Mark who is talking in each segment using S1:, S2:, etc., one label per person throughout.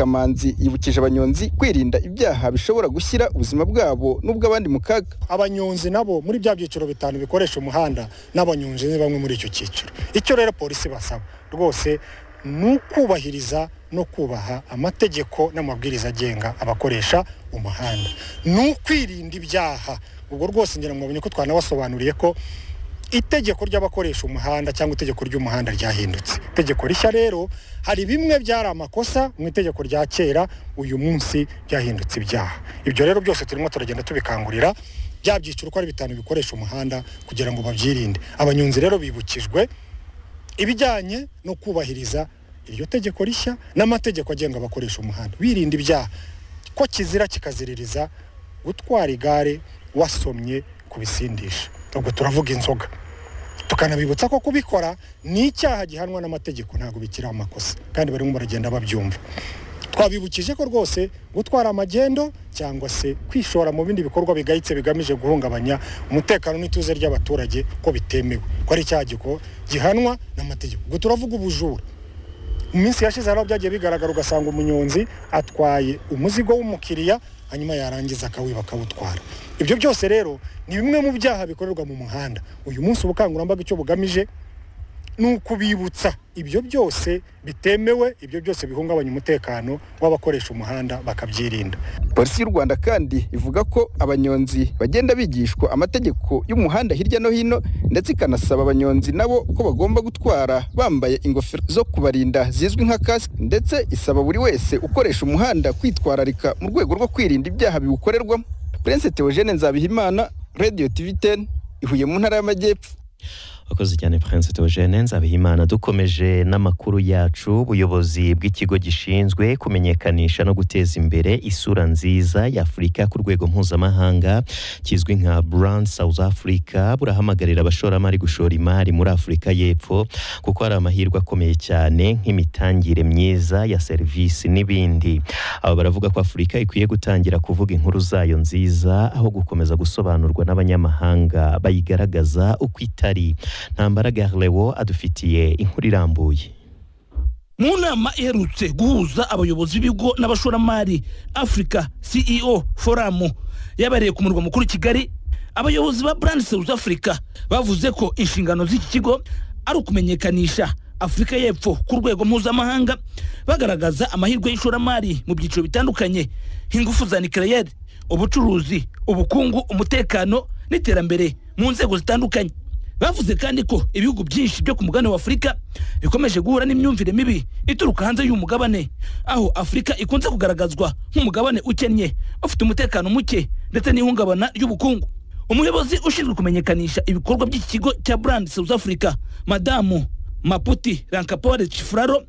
S1: Kamanzi yibukije abanyonzi kwirinda ibyaha bishobora gushyira ubuzima bwabo n'ubw'abandi mu kaga
S2: abanyonzi nabo muri bya byiciro bitanu bikoresha umuhanda n'abanyonzi ni bamwe muri icyo cyiciro icyo rero polisi basaba rwose ni ukubahiriza no kubaha amategeko n'amabwiriza agenga abakoresha umuhanda ni ukwirinda ibyaha ubwo rwose ngira ngo mubonye ko twanabasobanuriye ko itegeko ry'abakoresha umuhanda cyangwa itegeko ry'umuhanda ryahindutse itegeko rishya rero hari bimwe byari amakosa mu itegeko rya kera uyu munsi byahindutse ibyaha ibyo rero byose turimo turagenda tubikangurira bya byiciro uko ari bitanu bikoresha umuhanda kugira ngo babyirinde abanyonzi rero bibukijwe ibijyanye no kubahiriza iryo tegeko rishya n'amategeko agenga abakoresha umuhanda birinda ibyaha ko kizira kikaziririza gutwara igare wasomye ku bisindisha ubwo turavuga inzoga tukanabibutsa ko kubikora ni icyaha gihanwa n'amategeko ntabwo bikiri amakosa kandi barimo baragenda babyumva twabibukije ko rwose gutwara amagendo cyangwa se kwishora mu bindi bikorwa bigayitse bigamije guhungabanya umutekano n'ituze ry'abaturage ko bitemewe ko ari icyaha giko- gihanwa n'amategeko ubwo turavuga ubujura mu minsi yashize hariho byagiye bigaragara ugasanga umunyonzi atwaye umuzigo w'umukiriya hanyuma yarangiza akawiba akawutwara ibyo byose rero ni bimwe mu byaha bikorerwa mu muhanda uyu munsi ubukangurambaga icyo bugamije ni ukubibutsa ibyo byose bitemewe ibyo byose bihungabanya umutekano w'abakoresha umuhanda bakabyirinda
S1: polisi y'u Rwanda kandi ivuga ko abanyonzi bagenda bigishwa amategeko y'umuhanda hirya no hino ndetse ikanasaba abanyonzi nabo ko bagomba gutwara bambaye ingofero zo kubarinda zizwi nka kasike ndetse isaba buri wese ukoresha umuhanda kwitwararika mu rwego rwo kwirinda ibyaha biwukorerwamo Prince Theogene Nzabihimana Radio TV 10 ihuye mu ntara y'amajyepfo
S3: abakozi cyane prince teogene nzabihimana dukomeje n'amakuru yacu ubuyobozi bw'ikigo gishinzwe kumenyekanisha no guteza imbere isura nziza y'afurika ku rwego mpuzamahanga kizwi nka brand south africa burahamagarira abashoramari gushora imari muri afurika y'epfo kuko hari amahirwe akomeye cyane nk'imitangire myiza ya serivisi n'ibindi aba baravuga ko afurika ikwiye gutangira kuvuga inkuru zayo nziza aho gukomeza gusobanurwa n'abanyamahanga bayigaragaza uko itari ntambara garlewo adufitiye inkuru irambuye
S4: mu nama iherutse guhuza abayobozi b'ibigo n'abashoramari africa ceo forum yabereye ku murwa mukuru kigali abayobozi ba brand south africa bavuze ko inshingano z'iki kigo ari ukumenyekanisha afurika y'epfo ku rwego mpuzamahanga bagaragaza amahirwe y'ishoramari mu byiciro bitandukanye nk'ingufu za nikereyeri ubucuruzi ubukungu umutekano n'iterambere mu nzego zitandukanye bavuze kandi ko ibihugu byinshi byo ku mugabane wa afurika bikomeje guhura n'imyumvire mibi ituruka hanze y'uyu mugabane aho afurika ikunze kugaragazwa nk'umugabane ukennye ufite umutekano muke ndetse n'ihungabana ry'ubukungu umuyobozi ushinzwe kumenyekanisha ibikorwa by'iki kigo cya brand south africa madamu maputi rankapore chifuraro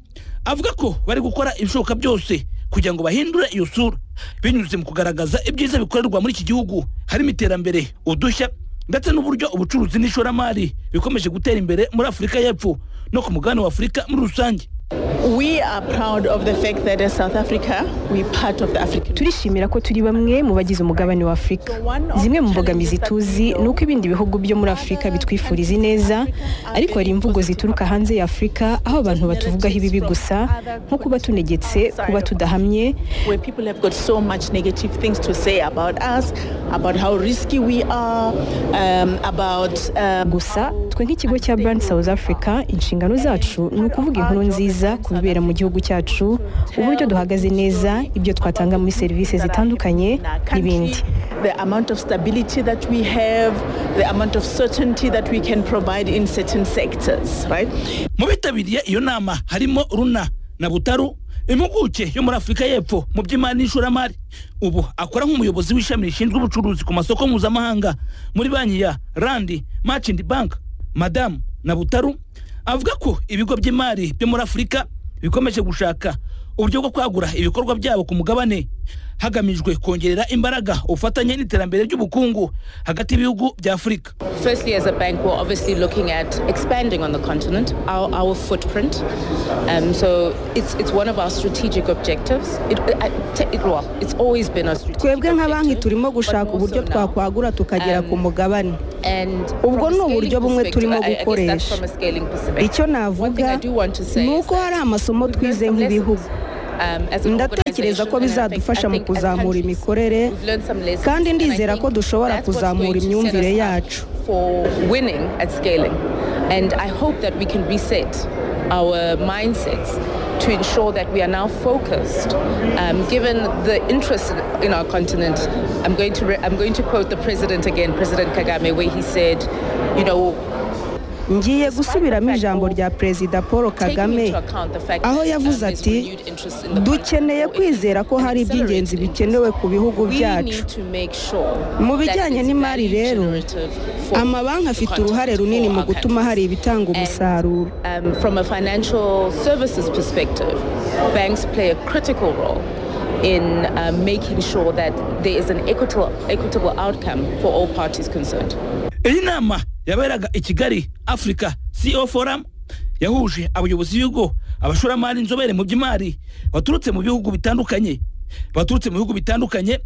S4: avuga ko bari gukora ibishoboka byose kugira ngo bahindure iyo sura binyuze mu kugaragaza ibyiza bikorerwa muri iki gihugu harimo iterambere udushya ndetse n'uburyo ubucuruzi n'ishoramari bikomeje gutera imbere muri afurika y'epfo no ku mugabane wa afurika muri rusange
S5: We are proud of the fact that as South Africa, we're part of the African.
S6: turishimira ko turi bamwe mu bagize umugabane wa afurika zimwe mu mbogamizi tuzi ni uko ibindi bihugu byo muri afurika bitwifuriza ineza ariko hari imvugo zituruka hanze ya afurika aho abantu batuvugaho ibibi gusa nko kuba tunegetse kuba tudahamye
S5: Where people have got so much negative things to say about us, about how risky we are, um, about um,
S6: gusa twe nk'ikigo cya brand south africa inshingano zacu ni ukuvuga inkuru nziza ku bibera mu gihugu cyacu uburyo duhagaze neza ibyo twatanga muri serivisi zitandukanye n'ibindi
S5: The amount of stability that we have, the amount of certainty that we can provide in certain sectors, right?
S4: mu bitabiriye iyo nama harimo runa na butaru impuguke yo muri afurika y'epfo mu by'imari n'ishoramari ubu akora nk'umuyobozi w'ishami rishinzwe ubucuruzi ku masoko mpuzamahanga muri banki ya randi machindi bank madamu na butaru avuga ko ibigo by'imari byo muri afurika bikomeje gushaka uburyo bwo kwagura ibikorwa byabo ku mugabane hagamijwe kongerera imbaraga ubufatanye n'iterambere ry'ubukungu hagati y'ibihugu bya afurika
S7: Firstly, as a bank, we're obviously looking at expanding on the continent, our, our footprint. Um, so it's, it's one of our strategic objectives. It, I- te- it- well, it's always been our strategic
S8: twebwe nka banki turimo
S7: but
S8: gushaka
S7: more
S8: uburyo
S7: so now.
S8: twakwagura tukagera ku mugabane
S7: And
S8: Ubwo
S7: from a
S8: ni uburyo
S7: scaling
S8: bumwe
S7: perspective,
S8: turimo
S7: I- I guess that's
S8: gukoresha.
S7: from a scaling perspective.
S8: icyo
S7: One thing I
S8: navuga
S7: do want to say
S8: ni
S7: is
S8: uko
S7: that
S8: hari amasomo
S7: we've learned
S8: twize
S7: some
S8: nk'ibihugu
S7: lessons.
S8: ndatekereza ko bizadufasha mu kuzamura imikorere kandi ndizera ko dushobora kuzamura imyumvire yacu
S7: for winning at scaling. And I hope that we can reset our mindsets to ensure that we are now focused. Um, given the interest in our continent, I'm going to re- I'm going to quote the president again, President Kagame, where he said, you know,
S8: ngiye gusubiramo ijambo rya perezida paul
S7: taking
S8: kagame
S7: into account the fact
S8: aho
S7: that um,
S8: yavuze
S7: there's
S8: ati
S7: renewed interest in the
S8: dukeneye kwizera ko hari iby'ingenzi bikenewe ku bihugu byacu Mu bijyanye n'imari rero, amabanki afite uruhare runini mu gutuma hari ibitanga umusaruro
S7: um, from a financial services perspective, banks play a critical role in uh, making sure that there is an equitable, equitable outcome for all parties concerned.
S4: iyi nama yaberaga i kigali africa co forum yahuje abayobozi b'ibigo abashoramari inzobere mu by'imari baturutse mu bihugu bitandukanye baturutse mu bihugu bitandukanye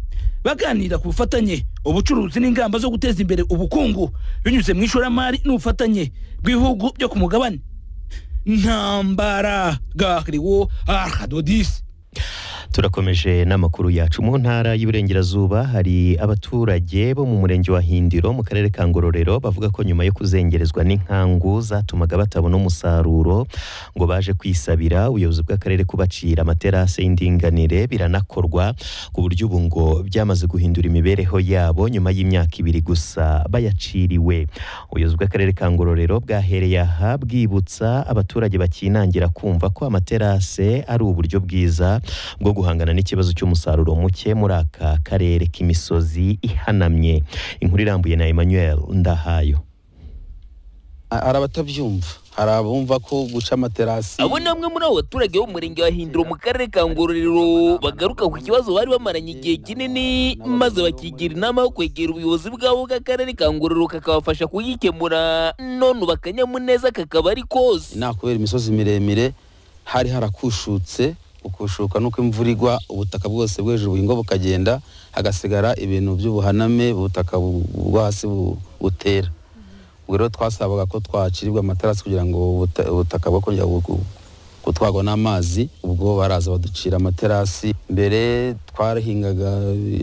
S4: baganira ku bufatanye ubucuruzi n'ingamba zo guteza imbere ubukungu binyuze mu ishoramari n'ubufatanye bw'ibihugu byo ku mugabane ntambara gariwo arhadodisi
S3: turakomeje n'amakuru yacu mu ntara y'iburengerazuba hari abaturage bo mu murenge wa hindiro mu karere ka ngororero bavuga ko nyuma yo kuzengerezwa n'inkangu zatumaga batabona umusaruro ngo baje kwisabira ubuyobozi bw'akarere kubacira amaterasi y'indinganire biranakorwa ku buryo ubu ngo byamaze guhindura imibereho yabo nyuma y'imyaka ibiri gusa bayaciriwe ubuyobozi bw'akarere ka ngororero bwahereye aha bwibutsa abaturage bakinangira kumva ko amaterase ari uburyo bwiza bwo guhangana n'ikibazo cy'umusaruro muke muri aka karere k'imisozi ihanamye inkuru irambuye na emmanuel ndahayo
S9: hari abatabyumva hari abumva ko guca amaterasi
S10: abo ni bamwe muri abo baturage bo mu murenge wa hindiro mu karere ka ngororero bagaruka ku kibazo bari bamaranye igihe kinini maze bakigira inama yo kwegera ubuyobozi bwabo bw'akarere ka ngororero kakabafasha kugikemura none ubu akanyamuneza kakaba ari kose
S9: inaha kubera imisozi miremire hari harakushutse ukushuka nuko imvura igwa ubutaka bwose bwo hejuru buhingwa bukagenda hagasigara ibintu by'ubuhaname ubutaka bu- bwo hasi bu- butera ubwo rero twasabaga ko twacirirwa amaterasi kugira ngo ubuta- ubutaka bwo kongera bu- gutwarwa n'amazi ubwo baraza baducira amaterasi mbere twarahingaga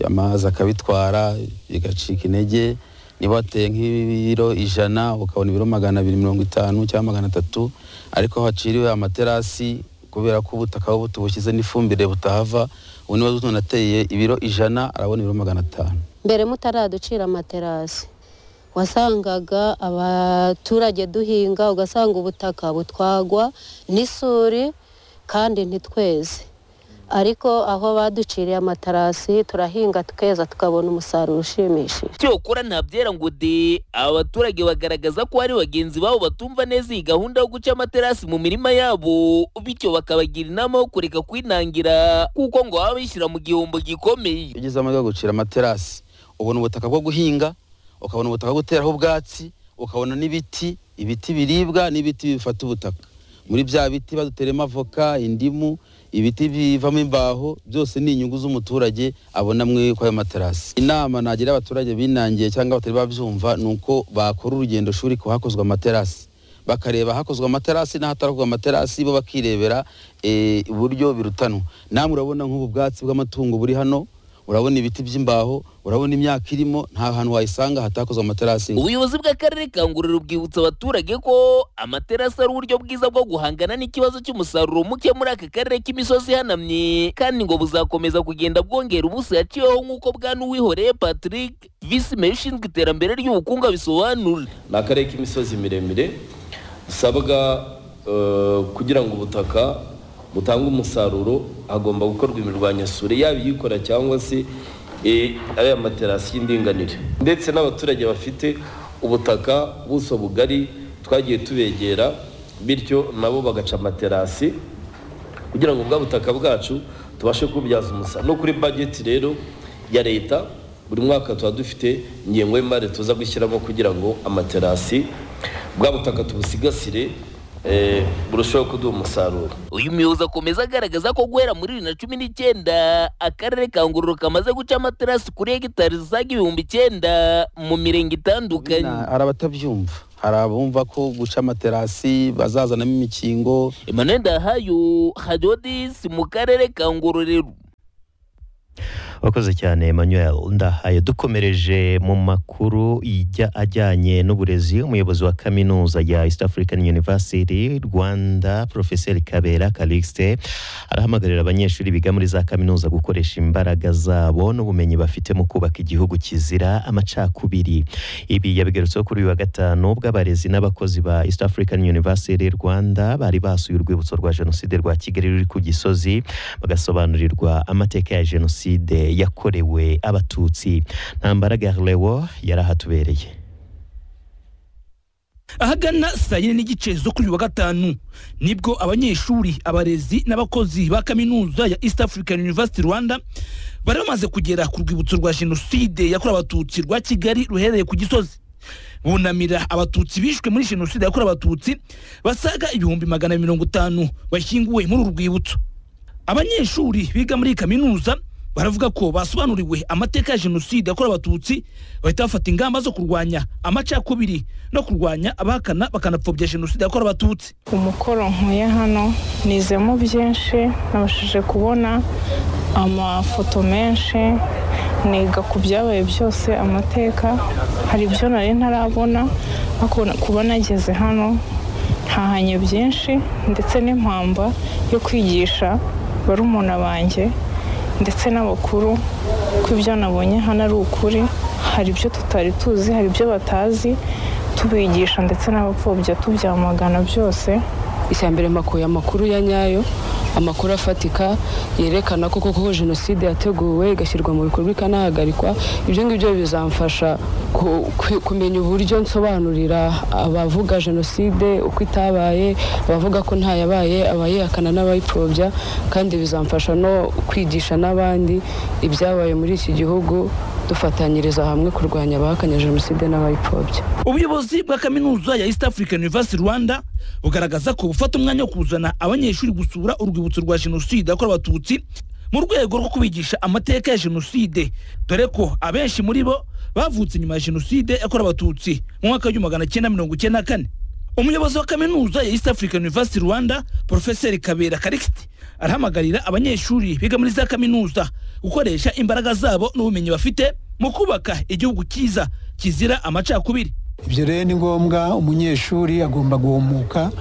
S9: amazi akabitwara bigacika intege niba wateye nk'ibiro ijana ukabona ibiro magana abiri mirongo itanu cyangwa magana atatu ariko aho haciriwe amaterasi kubera ko ubutaka buba butubushyize n'ifumbire butahava ubu niba umuntu ateye ibiro ijana arabona ibiro magana atanu
S11: mbere mutaraducira amaterasi wasangaga abaturage duhinga ugasanga ubutaka butwagwa n'isuri kandi ntitweze ariko aho baduciriye amaterasi turahinga tukeza tukabona umusaruro ushimishije
S10: cyokora ntabyera ngo de aba baturage bagaragaza ko hari bagenzi babo batumva neza iyi gahunda yo guca amaterasi mu mirima yabo bityo bakabagira inama yo kureka kwinangira kuko ngo baba bishyira mu gihombo gikomeye
S9: iyo ugeze amahirwe yo gucira amaterasi ubona ubutaka bwo guhinga ukabona ubutaka bwo guteraho ubwatsi ukabona n'ibiti ibiti biribwa n'ibiti bifata ubutaka muri bya biti baduteremo avoka indimu ibiti bivamo imbaho byose ni inyungu z'umuturage abona mwe kuri ayo materasi inama nagira abaturage binangiye cyangwa batari babyumva ni uko bakora urugendo shuri ku hakozwe amaterasi bakareba hakozwe amaterasi n'ahatarakozwe amaterasi bo bakirebera eh, uburyo birutanwa namwe urabona nk'ubu bwatsi bw'amatungo buri hano urabona ibiti by'imbaho urabona imyaka irimo nta hantu wayisanga hatakozwe amaterasi
S10: ubuyobozi bw'akarere ka ngororero bwibutsa abaturage ko amaterasi ari uburyo bwiza bwo guhangana n'ikibazo cy'umusaruro muke muri aka karere k'imisozi ihanamye kandi ngo buzakomeza kugenda bwongera ubuso yaciweho nk'uko bwa n'uwihoreye patrick visi meya ushinzwe iterambere ry'ubukungu abisobanura
S12: ni akarere k'imisozi miremire dusabwa eh, kugira ngo ubutaka butange umusaruro hagomba gukorwa imirwanyasuri yaba iyikora cyangwa se eh, ariya materasi y'indinganire ndetse n'abaturage bafite ubutaka ubuso bugari twagiye tubegera bityo nabo bagaca amaterasi kugira ngo bwa butaka bwacu tubashe kububyaza umusaruro no kuri bageti rero ya leta buri mwaka tuba dufite ingengo y'imari tuza gushyiramo kugira ngo amaterasi bwa butaka tubusigasire eh, burusheho kuduha umusaruro
S10: uyu muyobozi akomeza agaragaza ko guhera muri bibiri na cumi n'icyenda akarere ka ngororero kamaze guca amaterasi kuri hegitari zisaga ibihumbi icyenda mu mirenge itandukanye
S9: hari abatabyumva hari abumva ko guca amaterasi bazazanamo imikingo
S10: emmanuel ndahayo hadiyo disi mu karere ka ngororero
S3: wakoze cyane emmanuel ndahaye dukomereje mu makuru ijya ajyanye n'uburezi umuyobozi wa kaminuza ya east african university rwanda profeseri kabera calixte arahamagarira abanyeshuri biga muri za kaminuza gukoresha imbaraga zabo n'ubumenyi bafite mu kubaka igihugu kizira amacakubiri ibi yabigarutseho kuri uyu wa gatanu ubwo abarezi n'abakozi ba east african university rwanda bari basuye urwibutso rwa jenoside rwa kigali ruri ku gisozi bagasobanurirwa amateka ya jenoside yakorewe abatutsi ntambara garlewo yari ahatubereye
S4: ahagana saa yine n'igice zo kuri uyu wa gatanu nibwo abanyeshuri abarezi n'abakozi ba kaminuza ya east african university rwanda bari bamaze kugera ku rwibutso rwa jenoside yakorewe abatutsi rwa kigali ruherereye ku gisozi bunamira abatutsi bishwe muri jenoside yakorewe abatutsi basaga ibihumbi magana mirongo itanu bashyinguwe muri uru rwibutso abanyeshuri biga muri iyi kaminuza baravuga ko basobanuriwe amateka ya jenoside yakorewe abatutsi bahita bafata ingamba zo kurwanya amacakubiri no kurwanya abahakana bakanapfobya jenoside yakorewe abatutsi
S13: umukoro nkuye hano nizemo byinshi nabashije kubona amafoto menshi niga ku byabaye byose amateka hari ibyo nari ntarabona kuba nageze hano ntahanye byinshi ndetse n'impamba yo kwigisha barumuna banjye ndetse n'abakuru ko ibyo nabonye hano ari ukuri hari ibyo tutari tuzi hari ibyo batazi tubigisha ndetse n'abapfobya tubyamagana byose
S14: icya mbere makuye amakuru ya nyayo amakuru afatika yerekana ko koko jenoside yateguwe igashyirwa mu bikorwa ikanahagarikwa ibyo ngibyo bizamfasha kumenya uburyo nsobanurira abavuga jenoside uko itabaye abavuga ko ntayabaye abayihakana n'abayipfobya kandi bizamfasha no kwigisha n'abandi ibyabaye muri iki gihugu dufatanyiriza hamwe kurwanya abahakanya jenoside n'abayipfobya
S4: ubuyobozi bwa kaminuza ya east african university rwanda bugaragaza ko bufata umwanya wo kuzana abanyeshuri gusura urwibutso rwa jenoside yakorewe abatutsi mu rwego rwo kubigisha amateka ya jenoside dore ko abenshi muri bo bavutse nyuma ya jenoside yakorewe abatutsi mu mwaka w'igihumbi magana cyenda mirongo icyenda na kane umuyobozi wa kaminuza ya east african university rwanda porofeseri kabera karikiti arahamagarira abanyeshuri biga muri za kaminuza gukoresha imbaraga zabo n'ubumenyi bafite mu kubaka igihugu cyiza kizira amacakubiri
S15: ibyo rero ni ngombwa umunyeshuri agomba guhumuka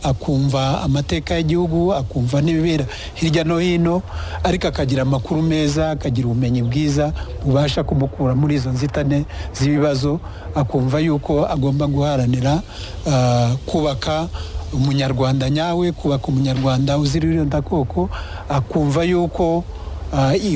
S15: akumva amateka y'igihugu akumva n'ibibera hirya no hino ariko akagira amakuru meza akagira ubumenyi bwiza bubasha kumukura muri izo nzitane z'ibibazo akumva yuko agomba guharanira kubaka umunyarwanda nyawe kubaka umunyarwanda uzira irondakoko akumva yuko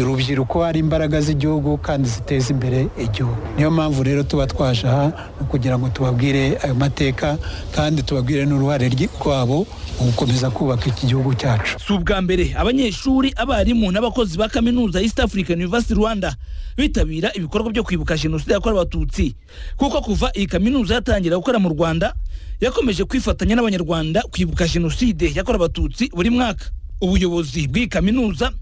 S15: urubyiruko ari imbaraga z'igihugu kandi ziteza imbere igihugu niyo mpamvu rero tuba twaje aha kugira ngo tubabwire ayo mateka kandi tubabwire n'uruhare rwabo mu gukomeza kubaka iki gihugu cyacu
S4: si ubwa mbere abanyeshuri abarimu n'abakozi ba kaminuza east african university rwanda bitabira ibikorwa byo kwibuka jenoside yakorewe abatutsi kuko kuva iyi kaminuza yatangira gukora mu rwanda yakomeje kwifatanya n'abanyarwanda kwibuka jenoside yakorewe abatutsi buri mwaka ubuyobozi bw'iyi kaminuza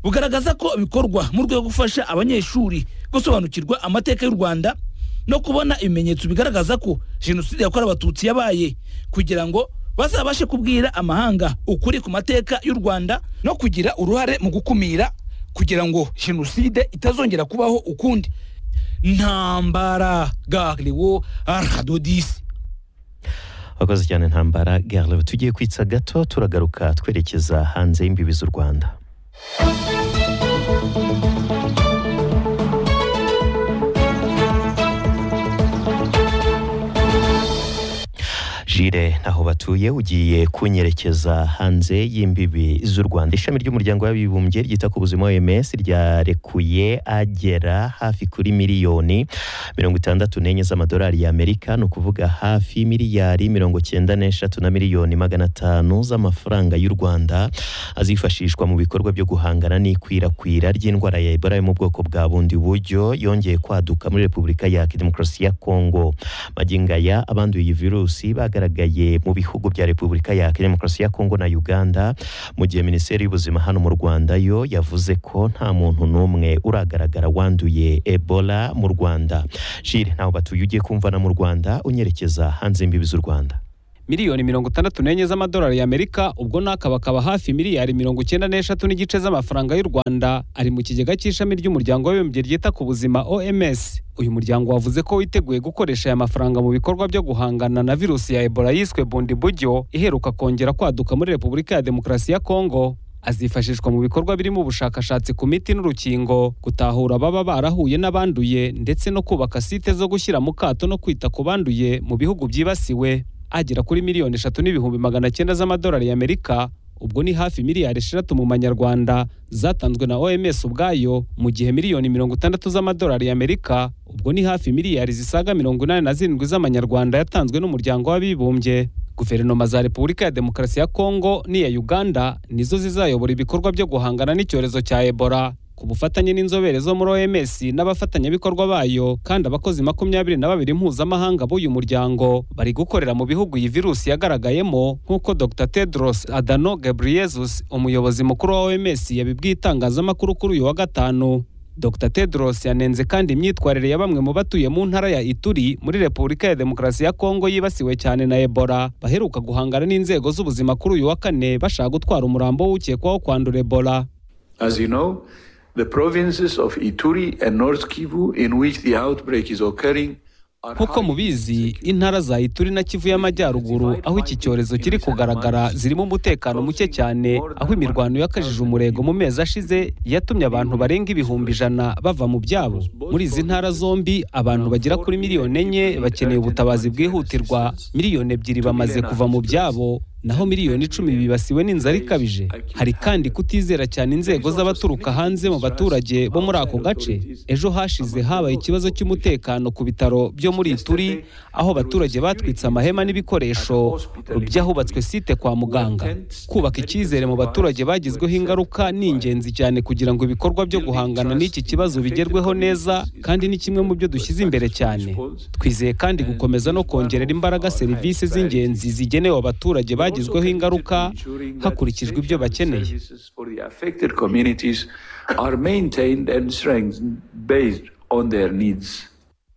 S4: bugaragaza ko bikorwa mu rwego rwo gufasha abanyeshuri gusobanukirwa amateka y'u rwanda no kubona ibimenyetso bigaragaza ko jenoside yakorewe abatutsi yabaye kugira ngo bazabashe kubwira amahanga ukuri ku mateka y'u rwanda no kugira uruhare mu gukumira kugira ngo jenoside itazongera kubaho ukundi ntambara gariwo aradodisi
S3: wakoze cyane ntambara gariwo tugiye kwitsa gato turagaruka twerekeza hanze y'imbibi z'u rwanda jire aho batuye ugiye kunyerekeza hanze y'imbibi z'u rwanda ishami ry'umuryango w'abibumbye ryita ku buzima oms ryarekuye agera hafi kuri miliyoni mirongo itandatu n'enye z'amadolari y'amerika ni ukuvuga hafi miliyari mirongo cyenda n'eshatu na miliyoni magana atanu z'amafaranga y'u rwanda azifashishwa mu bikorwa byo guhangana n'ikwirakwira ry'indwara ya ebola yo mu bwoko bwa bundi buryo yongeye kwaduka muri repubulika ya demokarasi ya kongo magingo aya abanduye iyi virusi bagaragaye yagaragaye mu bihugu bya Repubulika ya Demokarasi ya Kongo na Uganda mu gihe Minisiteri y'Ubuzima hano mu Rwanda yo yavuze ko nta muntu n'umwe uragaragara wanduye Ebola mu Rwanda Jire ntaho batuye ugiye kumvana mu Rwanda unyerekeza hanze y'imbibi z'u Rwanda
S16: miliyoni mirongo itandatu n'enye z'amadolari y'amerika ubwo n'akabakaba hafi miliyari mirongo icyenda n'eshatu n'igice z'amafaranga y'u rwanda ari mu kigega cy'ishami ry'umuryango w'abibumbye ryita ku buzima oms uyu muryango wavuze ko witeguye gukoresha aya mafaranga mu bikorwa byo guhangana na virusi ya ebola yiswe bundibugyo iheruka kongera kwaduka muri repubulika ya demokarasi ya kongo azifashishwa mu bikorwa birimo ubushakashatsi ku miti n'urukingo gutahura ababa barahuye n'abanduye ndetse no kubaka site zo gushyira mu kato no kwita ku banduye mu bihugu byibasiwe agera kuri miliyoni eshatu n'ibihumbi magana cyenda z'amadolari y'amerika ubwo ni hafi miliyari eshatu mu manyarwanda zatanzwe na oms ubwayo mu gihe miliyoni mirongo itandatu z'amadolari y'amerika ubwo ni hafi miliyari zisaga mirongo inani na zirindwi z'amanyarwanda yatanzwe n'umuryango w'abibumbye guverinoma za repubulika ya demokarasi ya kongo n'iya uganda nizo zizayobora ibikorwa byo guhangana n'icyorezo cya ebola ku bufatanye n'inzobere zo muri OMS n'abafatanyabikorwa bayo kandi abakozi makumyabiri na babiri mpuzamahanga b'uyu muryango bari gukorera mu bihugu iyi virusi yagaragayemo nk'uko Dr Tedros Adhanom Ghebreyesus umuyobozi mukuru wa OMS yabibwiye itangazamakuru kuri uyu wa gatanu Dr Tedros yanenze kandi imyitwarire ya bamwe mu batuye mu ntara ya Ituri muri Repubulika ya Demokarasi ya Kongo yibasiwe cyane na Ebola baheruka guhangana n'inzego z'ubuzima kuri uyu wa kane bashaka gutwara umurambo w'ukekwaho kwandura Ebola
S17: As you know, The provinces of Ituri and North Kivu in which the outbreak is occurring
S16: nk'uko mubizi intara za ituri na kivu y'amajyaruguru aho iki cyorezo kiri kugaragara zirimo umutekano muke cyane aho imirwano yakajije umurego mu mezi ashize yatumye abantu barenga ibihumbi ijana bava mu byabo muri izi ntara zombi abantu bagera kuri miliyoni enye bakeneye ubutabazi bwihutirwa miliyoni ebyiri bamaze kuva mu byabo naho miliyoni icumi bibasiwe n'inzara ikabije hari kandi kutizera cyane inzego z'abaturuka hanze mu baturage bo muri ako gace ejo hashize habaye ikibazo cy'umutekano ku bitaro byo muri ituri aho abaturage batwitse amahema n'ibikoresho by'ahubatswe site kwa muganga kubaka icyizere mu baturage bagizweho ingaruka ni ingenzi cyane kugira ngo ibikorwa byo guhangana n'iki kibazo bigerweho neza kandi ni kimwe mu byo dushyize imbere cyane twizeye kandi gukomeza no kongerera imbaraga serivisi z'ingenzi zigenewe abaturage bagizweho bagizweho ingaruka hakurikijwe ibyo bakeneye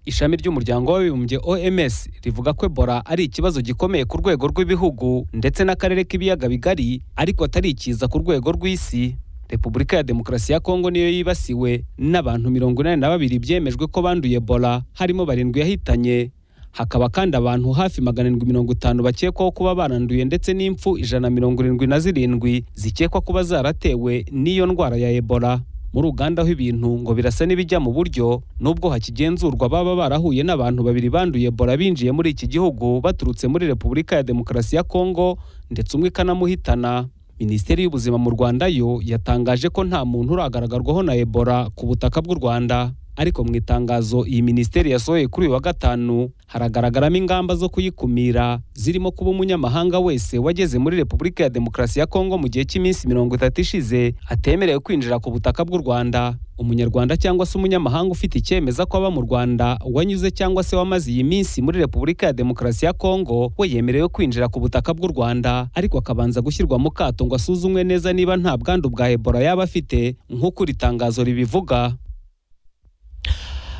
S16: ishami ry'umuryango w'abibumbye oms rivuga ko ebola ari ikibazo gikomeye ku rwego rw'ibihugu ndetse n'akarere k'ibiyaga bigari ariko atari ikiza ku rwego rw'isi repubulika ya demokarasi ya kongo niyo yibasiwe n'abantu mirongo inani na babiri byemejwe ko banduye ebola harimo barindwi yahitanye hakaba kandi abantu hafi magana arindwi mirongo itanu bakekwaho kuba baranduye ndetse n'impfu ijana mirongo irindwi na zirindwi zikekwa kuba zaratewe n'iyo ndwara ya ebola muri uganda aho ibintu ngo birasa n'ibijya mu buryo nubwo hakigenzurwa baba barahuye n'abantu babiri banduye ebola binjiye muri iki gihugu baturutse muri repubulika ya demokarasi ya kongo ndetse umwe ikanamuhitana minisiteri y'ubuzima mu rwanda yo yatangaje ko nta muntu uragaragarwaho na ebola ku butaka bw'u rwanda ariko mu itangazo iyi minisiteri yasohoye kuri uyu wa gatanu haragaragaramo ingamba zo kuyikumira zirimo kuba umunyamahanga wese wageze muri repubulika ya demokarasi ya kongo mu gihe cy'iminsi mirongo itatu ishize atemerewe kwinjira ku butaka bw'u rwanda umunyarwanda cyangwa se umunyamahanga ufite icyemeza ko aba mu rwanda wanyuze cyangwa se wamaze iyi minsi muri repubulika ya demokarasi ya kongo we yemerewe kwinjira ku butaka bw'u rwanda ariko akabanza gushyirwa mu kato ngo asuzumwe neza niba nta bwandu bwa ebola yaba afite nk'uko iri tangazo ribivuga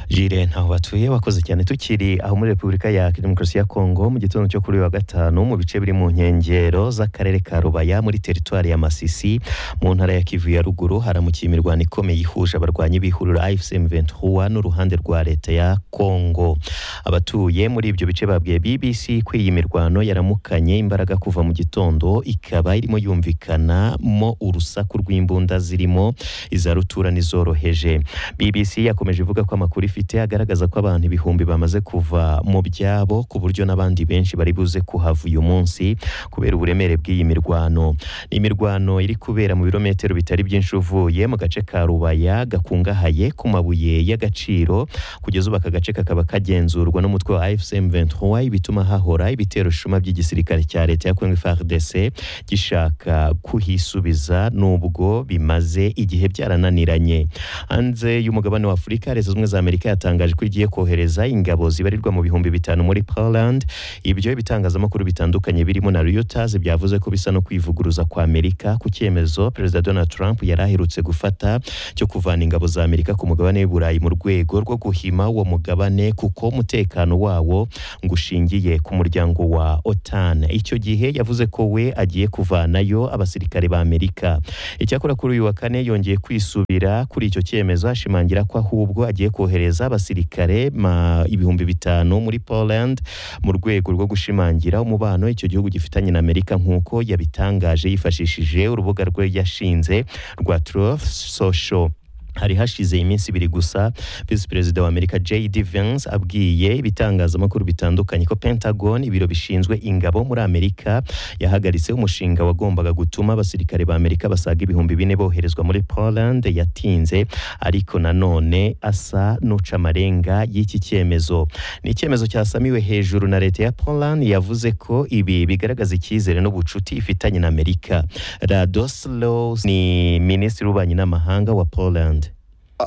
S3: jire ntaho batuye wakoze cyane tukiri aho muri repubulika ya demokarasi ya kongo mu gitondo cyo kuri wa gatanu mu bice biri mu nkengero z'akarere ka rubaya muri teritwari ya masisi mu ntara ya kivu ya ruguru haramukiye imirwano ikomeye ihuje abarwanyi b'ihuriro ifcm ventura n'uruhande rwa leta ya kongo abatuye muri ibyo bice babwiye bbc ko iyi mirwano yaramukanye imbaraga kuva mu gitondo ikaba irimo yumvikanamo urusaku rw'imbunda zirimo iza rutura n'izoroheje bbc yakomeje ivuga ko amakuru ifite agaragaza ko abantu ibihumbi bamaze kuva mu byabo ku buryo n'abandi benshi bari buze kuhava uyu munsi kubera uburemere bw'iyi mirwano ni imirwano iri kubera mu birometero bitari byinshi uvuye mu gace ka rubaya gakungahaye ku mabuye y'agaciro kugeza ubu aka gace kakaba kagenzurwa n'umutwe wa fcm 23 ibituma hahora ibitero shuma by'igisirikare cya leta ya kongo frdc gishaka kuhisubiza n'ubwo bimaze igihe byarananiranye hanze y'umugabane wa afurika leta zunze ubumwe za amerika Amerika yatangaje ko igiye kohereza ingabo zibarirwa mu bihumbi bitanu muri Poland ibyo ibitangazamakuru bitandukanye birimo na Reuters byavuze ko bisa no kwivuguruza kwa Amerika ku cyemezo Perezida Donald Trump yari aherutse gufata cyo kuvana ingabo za Amerika ku mugabane w'i Burayi mu rwego rwo guhima uwo mugabane kuko umutekano wawo ngo ushingiye ku muryango wa OTAN icyo gihe yavuze ko we agiye kuvanayo abasirikare ba Amerika icyakora kuri uyu wa kane yongeye kwisubira kuri icyo cyemezo ashimangira ko ahubwo agiye kohereza abasirikare ma- ibihumbi bitanu muri Poland mu rwego rwo gushimangira umubano icyo gihugu gifitanye na Amerika nk'uko yabitangaje yifashishije urubuga rwe yashinze rwa Truth Social hari hashize iminsi ibiri gusa visi perezida wa amerika jd vance abwiye ibitangazamakuru bitandukanye ko pentagon ibiro bishinzwe ingabo muri amerika yahagaritse umushinga wagombaga gutuma abasirikare ba amerika basaga ibihumbi bine boherezwa muri poland yatinze ariko nanone asa n'uca amarenga y'iki cyemezo ni icyemezo cyasamiwe hejuru na leta ya poland yavuze ko ibi bigaragaza icyizere n'ubucuti ifitanye na amerika radoslow ni minisitiri w'ububanyi n'amahanga wa poland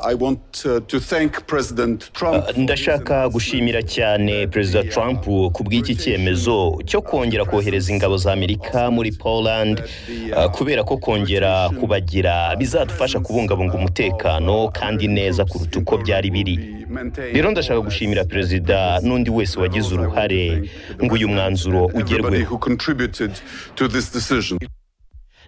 S18: I want uh, to thank President Trump.
S19: Uh, ndashaka gushimira cyane perezida trump ku bw'iki cyemezo cyo kongera kohereza ingabo za amerika muri poland uh, kubera ko kongera kubagira bizadufasha kubungabunga umutekano kandi neza kuruta uko byari biri rero ndashaka gushimira perezida n'undi wese wagize uruhare ngo uyu mwanzuro
S18: Everybody
S19: ugerweho
S18: who contributed to this decision.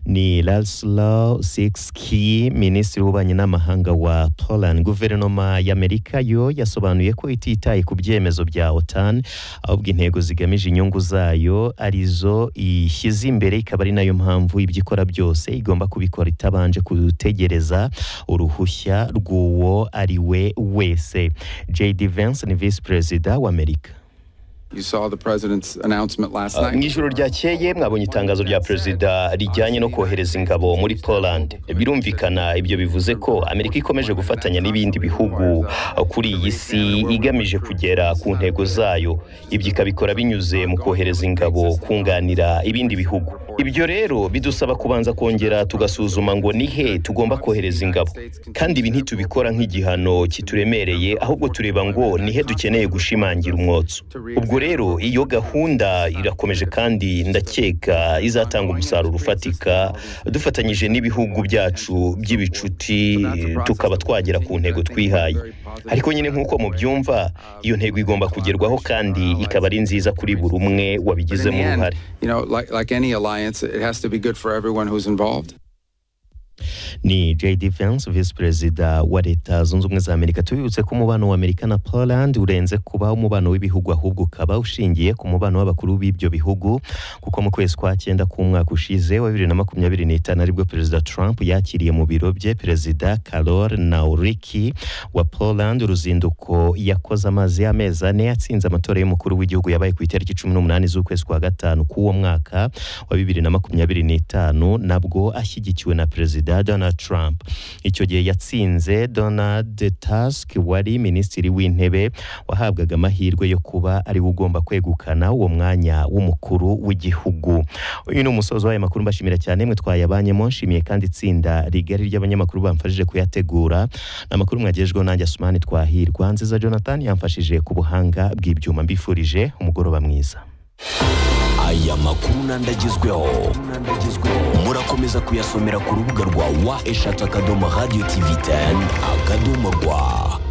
S3: ni Laszlo Sikski minisitiri w'ububanyi n'amahanga wa Poland guverinoma y'Amerika yo yasobanuye ko ititaye ku byemezo bya OTAN ahubwo intego zigamije inyungu zayo arizo ishyize imbere ikaba ari nayo mpamvu ibyo ikora byose igomba kubikora itabanje kutegereza uruhushya rw'uwo ari we wese JD Vance ni visi perezida w'Amerika
S18: You saw the president's announcement last
S19: Uh, mu ijoro ryakeye mwabonye itangazo rya perezida rijyanye no kohereza ingabo muri poland birumvikana ibyo bivuze ko amerika ikomeje gufatanya n'ibindi bihugu uh, kuri iyi si igamije kugera ku ntego zayo ibyo ikabikora binyuze mu kohereza ingabo kunganira ibindi bihugu ibyo rero bidusaba kubanza kongera tugasuzuma ngo ni he tugomba kohereza ingabo kandi ibi ntitubikora nk'igihano kituremereye ahubwo tureba ngo ni he dukeneye gushimangira umwotso ubwo rero iyo gahunda irakomeje kandi ndakeka izatanga umusaruro ufatika dufatanyije n'ibihugu byacu by'ibicuti tukaba twagera ku ntego twihaye ariko nyine nk'uko mubyumva iyo ntego igomba kugerwaho kandi ikaba ari nziza kuri buri umwe
S18: But in
S19: wabigizemo
S18: the
S19: uruhare
S18: end, you know, like, like any alliance, it has to be good for everyone who's involved.
S3: ni JD Vance visi perezida wa leta zunze ubumwe za amerika tubibutse ko umubano wa amerika na poland urenze kuba umubano w'ibihugu ahubwo ukaba ushingiye ku mubano w'abakuru b'ibyo bihugu kuko mu kwezi kwa cyenda k'umwaka ushize wa bibiri na makumyabiri n'itanu aribwo perezida trump yakiriye mu biro bye perezida karol nauriki wa poland uruzinduko yakoze amaze amezi ane yatsinze amatora y'umukuru w'igihugu yabaye ku itariki cumi n'umunani z'ukwezi kwa gatanu k'uwo mwaka wa bibiri na makumyabiri n'itanu nabwo ashyigikiwe na perezida donald trump icyo gihe yatsinze donald tusk wari minisitiri w'intebe wahabwaga amahirwe yo kuba ari we ugomba kwegukana uwo mwanya w'umukuru w'igihugu uyu ni umusozo w'aya makuru mbashimira cyane mwe twayabanyemo nshimiye kandi itsinda rigari ry'abanyamakuru bamfashije kuyategura ni amakuru mwagejejweho nanjye asumani twahirwa nziza jonathan yamfashije ku buhanga bw'ibyuma mbifurije umugoroba mwiza
S20: aya makuru n'andagezweho murakomeza kuyasomera ku rubuga rwa wa eshatu akadomo radiyo tivi teni akadomo rwa